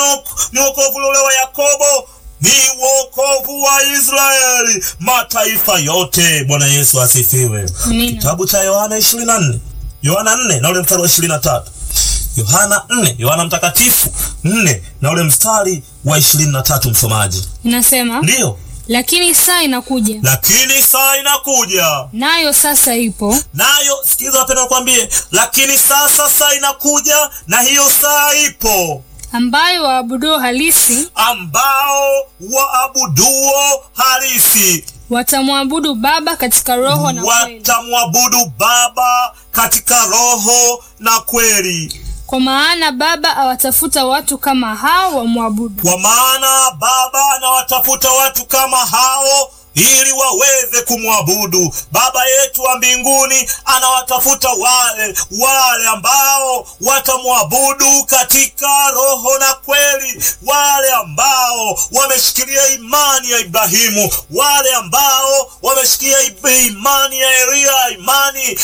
ni wokovu ule wa Yakobo, ni wokovu wa Israeli, mataifa yote. Bwana Yesu asifiwe. Amina. Kitabu cha Yohana 24 Yohana 4 na ule mstari wa 23 Yohana 4 Yohana mtakatifu 4 na ule mstari wa 23, msomaji. Inasema, Ndiyo, lakini saa inakuja, lakini saa inakuja nayo sasa ipo, nayo sikiza, wapenda nikwambie, lakini sasa saa inakuja na hiyo saa ipo, ambayo waabuduo halisi ambao waabuduo halisi watamwabudu Baba katika roho na kweli, watamwabudu Baba katika roho na kweli, kwa maana Baba awatafuta watu kama hao wamwabudu. kwa maana Baba anawatafuta watu kama hao ili waweze kumwabudu. Baba yetu wa mbinguni anawatafuta wale wale ambao watamwabudu katika roho na kweli, wale ambao wameshikilia imani ya Ibrahimu, wale ambao wameshikilia imani ya Elia, imani